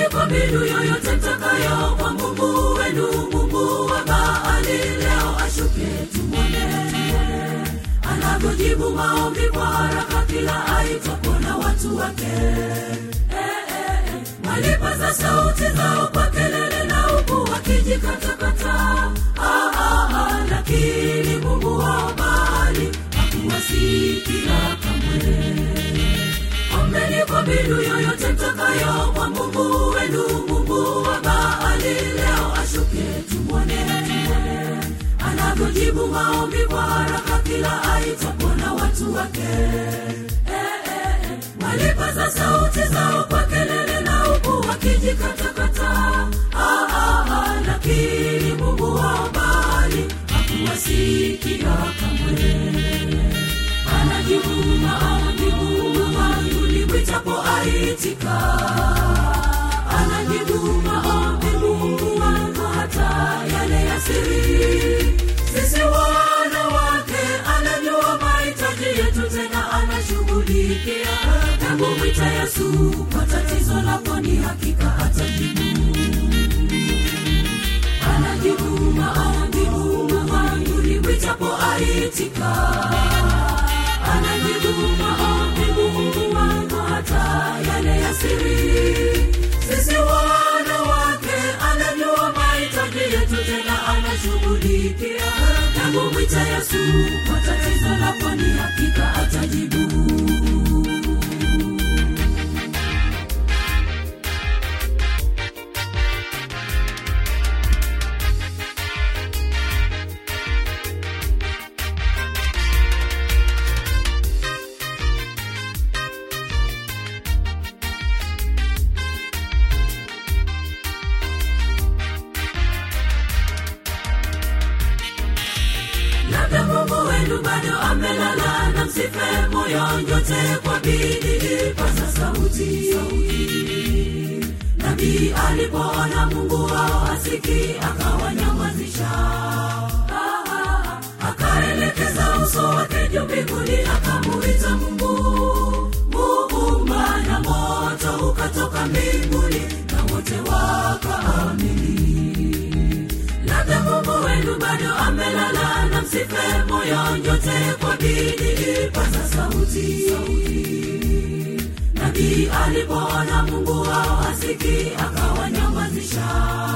kwa mbinu yoyote mtakayo kwa mungu wenu mungu wa baali leo ashuke tumwone anavyojibu maombi kwa haraka kila aitwapo na watu wake eh, eh, eh. walipaza sauti zao kwa kelele na huku wakijikatakata ah, ah, ah, lakini mungu wa baali hakuwasikia kamwe ombeni kwa mbinu yoyote mtakayo kwa mungu wenu mungu wa baali leo ashuke tumwone anavyojibu maombi kwa haraka kila aitwapo na watu wake eh, eh, eh. walipaza sauti zao kwa kelele na huku wakijikatakata ah, ah, ah, lakini mungu wa baali hakuwasikia kamwe anajibu maombi mungu wangu nimwitapo aitika anajibu maombi mungu wangu hata yale ya siri sisi wanawake anajua mahitaji yetu tena anashughulikia tangu mwita yesu kwa tatizo lako ni hakika atajibu anajibu maombi mungu wangu nimwitapo aitika anajibu maombi mungu wangu hata yale ya siri sisi wanawake anajua mahitaji yetu tena anashughulikia tangu mwita yesu kwa tatizo lako ni hakika atajibu labda mungu wenu bado amelala na msife moyo nyote kwa bidii paza sauti nabii alipoona mungu wao asiki akawanyamazisha Ah, ah, ah. akaelekeza uso wake juu mbinguni akamuita mungu muumba na moto ukatoka mbinguni na wote wakaamini labda mungu wenu bado amelala na msife moyo nyote kwa bidii paza sauti nabii alipoona mungu wao asiki akawanyamazisha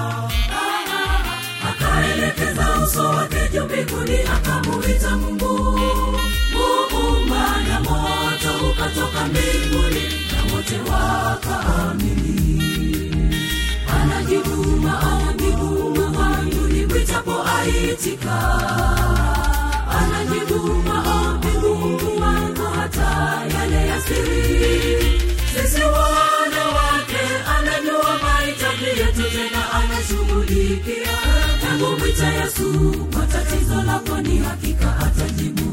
akaelekeza uso wake juu mbinguni akamuita mungu muumba na moto ukatoka mbinguni na wote wakaamini anajibu maombi mungu wangu nimwitapo aitika anajibu maombi mungu wangu hata yale ya siri sisi wanawake anajua mahitaji yetu tena anashughulikia tangu mwita yesu kwa tatizo lako ni hakika atajibu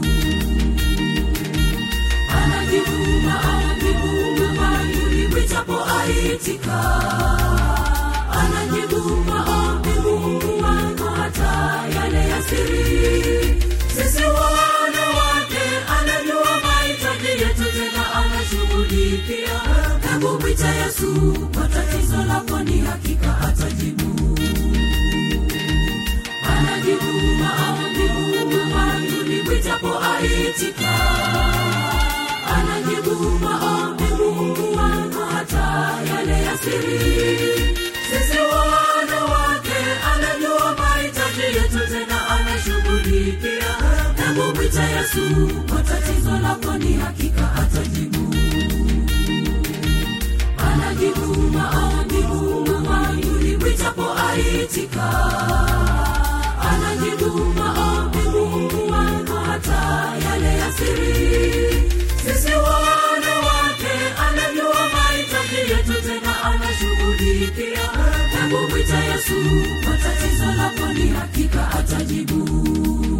anajibu maombi mungu wangu nimwitapo aitika anajibu maombi mungu wangu hata yale ya siri sisi wanawake anajua mahitaji yetu tena anashughulikia tangu mwita yesu kwa tatizo lako ni hakika atajibu anajibu maombi mungu wangu nimwitapo aitika anajibu maombi mungu wangu hata yale ya siri sisi wanawake anajua mahitaji yetu tena anashughulikia tangu mwita yesu kwa tatizo lako ni hakika atajibu anajibu maombi mungu wangu nimwitapo aitika anajibu maombi mungu wangu hata yale ya siri sisi wanawake anajua mahitaji yetu tena anashughulikia tangu mwita yesu kwa tatizo lako ni hakika atajibu